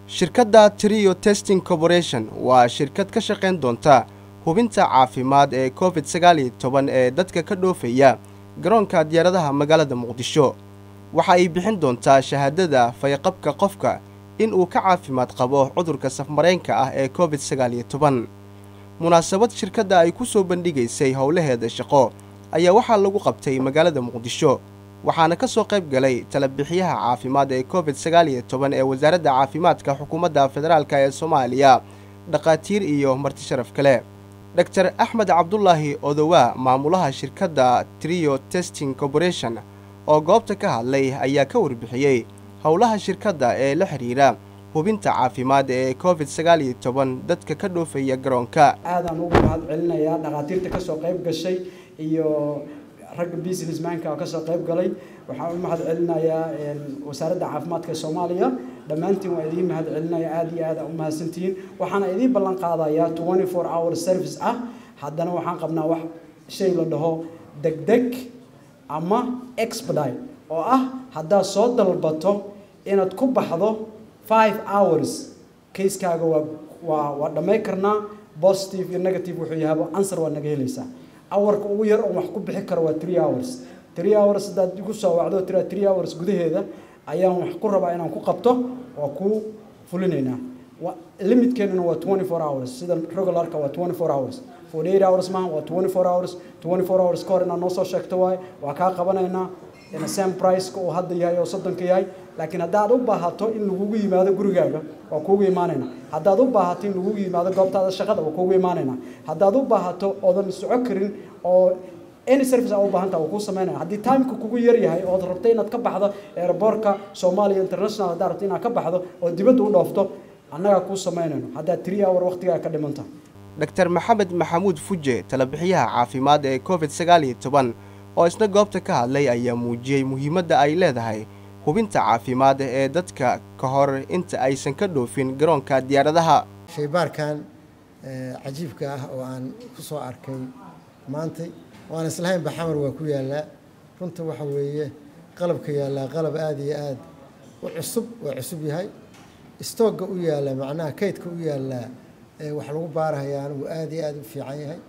shirkadda trio testing corporation waa shirkad ka shaqayn doonta hubinta caafimaad ee covid sagaal iyo toban ee dadka ka dhoofaya garoonka diyaaradaha magaalada muqdisho waxa ay bixin doontaa shahaadada fayaqabka qofka in uu ka caafimaad qabo cudurka safmareenka ah ee covid sagaal iyo toban munaasabad shirkadda ay ku soo bandhigaysay howlaheeda shaqo ayaa waxaa lagu qabtay magaalada muqdisho waxaana ka soo qayb galay talabixiyaha caafimaad ee covid sagaal iyo toban ee wasaaradda caafimaadka xukuumadda federaalk ee soomaaliya dhakhaatiir iyo marti sharaf kale dor axmed cabdulaahi odowaa maamulaha shirkadda trio testing corporation oo goobta ka hadlay ayaa ka warbixiyey howlaha shirkadda ee la xidhiira hubinta caafimaad ee covid sagaal iyo toban dadka ka dhoofaya garoonka aadaan ugu mahad celinayaa dhakhaatiirta kasoo qayb gashay iyo ragga businessmanka oo kasoo qayb galay waxaan u mahad celinayaa wasaaradda caafimaadka soomaaliya dhammaantiin waa idiin mahad celinaya aada iyo aada u mahadsantihiin waxaana idiin ballan qaadayaa twenty four hour service ah haddana waxaan qabnaa wax shay la dhaho degdeg ama expedite oo ah haddaad soo dalbato inaad ku baxdo five hours kayskaaga waa waa waa dhamay karnaa positive iyo negative wuxuu yahaba answer waa naga helaysaa awarka ugu yar oo wax ku bixi karo waa three hours three hours haddaad igu soo wacdo tira three hours gudaheeda ayaan wax ku rabaa inaan ku qabto waa ku fulinaynaa limitkeennuna waa twenty four hours sida regularka waa twenty four hours forty eight hours maaha waa twenty four hours twenty four hours ka hor inaad noo soo sheegto waaye waa kaa qabanaynaa same priceka uu hadda yahay oo soddonka yahay laakiin haddaad u baahato in lagugu yimaado gurigaaga waa kuugu imaanayna haddaad u baahato in lagugu yimaado goobtaada shaqada waa kuugu imaanayna haddaad u baahato oodan soco karin oo any service aa u baahan taha waa kuu samaynaya haddii timeka kugu yar yahay ood rabto inaad ka baxdo airbortka soomaaliya international haddaad rabto inaad ka baxdo oo dibadda u dhoofto annagaa kuu samaynayno haddaad three hour waqtigaa ka dhimanta dor maxamed maxamuud fuje talabixiyaha caafimaad ee covid sagaal iyo toban oo isna goobta ka hadlay ayaa muujiyey muhiimadda ay leedahay hubinta caafimaad ee dadka ka hor inta aysan ka dhoofin garoonka diyaaradaha shaybaarkan cajiibka ah oo aan ku soo arkay maantay waan islahayn baxamar waa ku yaallaa runta waxa weeye qalabka yaallaa qalab aada iyo aad u cusub waa cusub yahay stoogga u yaallaa macnaha kaydka u yaallaa wax lagu baarahaya anigu aada iyo aada u fiican yahay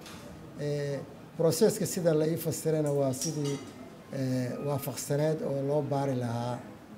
broseska sida la ii fasirana waa sidii waafaqsaneed oo loo baari lahaa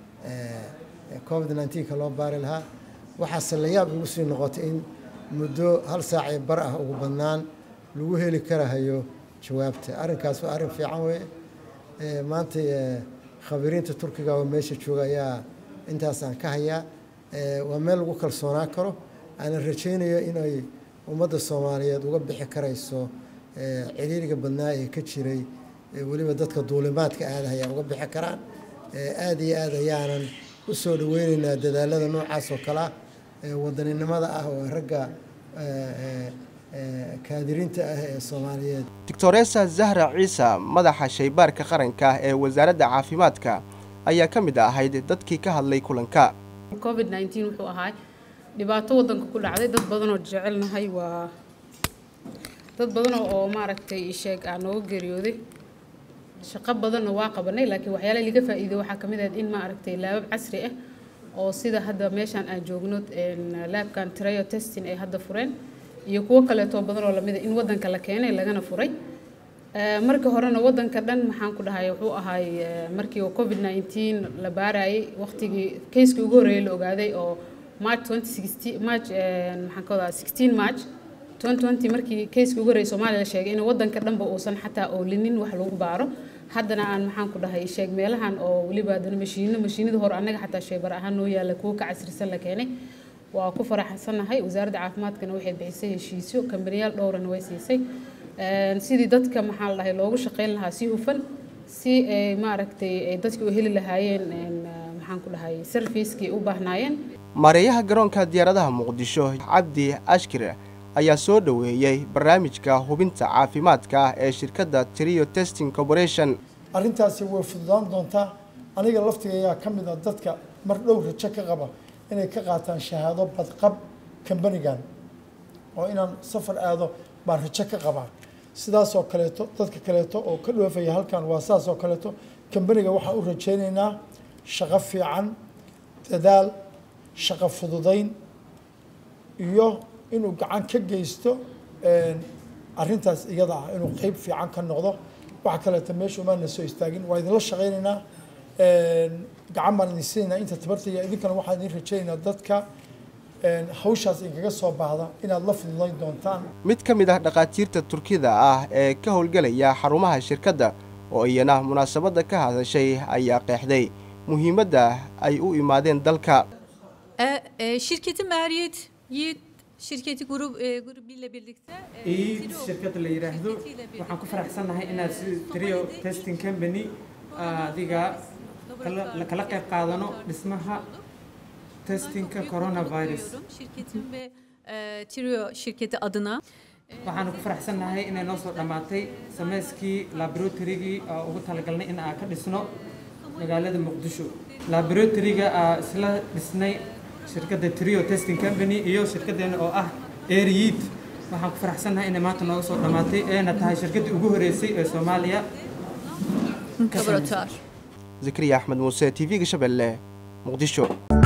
covid nneteen-ka loo baari lahaa waxaase la yaab igu sii noqotay in muddo hal saacii bar ah ugu badnaan lagu heli karahayo jawaabta arrinkaas waa arrin fiican weeye maanta khabiriinta turkiga oo meesha jooga ayaa intaasaan ka hayaa waa meel lagu kalsoonaa karo aanan rajaynayo inay ummadda soomaaliyeed uga bixi karayso ciriiriga badnaa ee ka jiray weliba dadka duulimaadka aadahaya uga bixi karaan aada iyo aad ayaanan u soo dhaweyneynaa dadaalada noocaas oo kale ah wadaninimada ah oo ragga kaadiriinta ah ee soomaaliyeed doctoresa zahra ciisa madaxa shaybaarka qaranka ee wasaaradda caafimaadka ayaa ka mid ahayd dadkii ka hadlay kulanka covid nneteen wuxuu ahaa dhibaato wadanka ku dhacday dad badanoo jecelnahay waa dad badan oo maaragtay sheeg aa nooga geeriyooday shaqo badanna waa qabanay laakiin waxyaalaha laga faa'iiday waxaa ka mid ahayd in maaragtay laabab casri ah oo sida hadda meeshaan aan joogno laabkan trio testing ay hadda fureen iyo kuwo kaleetoo badan oo lamid a in wadanka la keenay lagana furay markii horena wadanka dhan maxaan ku dhahay wuxuu ahaay markii covid nneteen la baarayay waqtigii kayskii ugu horreeyay la ogaaday oo march twenty sixteen march maxaan ka wadaa sixteen march markii kayska ugu horreeyay soomaaliya la sheegay in wadanka dhanba uusan xataa oolinin wax lagu baaro haddana aan maxaan ku dhahay sheeg meelahan oo weliba haddana mashiino mashiinada hore annaga xataa shaybar ahaan noo yaalla kuwo ka casrisan la keenay waa ku faraxsanahay wasaaradda caafimaadkana waxay bixisay heshiisyo kambaniyaal dhowrana way siisay sidii dadka maxaa la dhahay loogu shaqayn lahaa si hufan si ay maaragtay ay dadka u heli lahaayeen maxaan ku dhahay servicekii u baahnaayeen maareeyaha garoonka diyaaradaha muqdisho cabdi ashkir ayaa soo dhoweeyey barnaamijka hubinta caafimaadka ah ee shirkadda trio testing corporation arrintaasi way fududaan doontaa aniga laftigayaa ka mid a dadka mar dhow rajo ka qaba inay ka qaataan shahaado badqab kambanigan oo inaan safar aado baan rajo ka qabaa sidaasoo kaleeto dadka kaleeto oo ka dhoofaya halkan waa saas oo kaleeto kambaniga waxaan u rajaynaynaa shaqo fiican dadaal shaqo fududayn iyo inuu gacan ka geysto arrintaas iyada ah inuu qeyb fiican ka noqdo waxa kaleeto meesha umaana soo istaagin waa idinla shaqaynaynaa gacan baan idin siinaynaa inta tabartaya idinkana waxaan idin rajaynaynaa dadka hawshaas idinkaga soo baahda inaad la fududayn doontaan mid ka mid ah dhakhaatiirta turkida ah ee ka howlgelaya xarumaha shirkadda oo iyana munaasabadda ka hadashay ayaa qeexday muhiimadda ay u imaadeen dalka E, e, şirketin Mehriyet Yiğit şirketi grup e, grubuyla birlikte e, iid Trio shirkadda la yidhaahdo şirketiyle birlikte waxaan ku faraxsannahay inaad si trio Kobane'de testing company adiga kala la kala qayb qaadano dhismaha Bundan çok testingka büyük coronavirus mutluluk duyuyorum şirketim ve e, Trio şirketi adına. waxaanu ku faraxsannahay inay noo soo dhammaatay sameyskii laboratorygii oo ugu talagalnay in aan ka dhisno magaalada muqdisho laboratoriga aa isla dhisnay shirkadda trio testing company iyo shirkaddeena oo ah airyiid waxaan ku faraxsannahay inay maanta nooga soo dhammaatay eena tahay shirkaddii ugu horeysay ee soomaaliya ka samaysa. Laboratuvar. zakariya axmed muuse t v-ga shabeelle muqdisho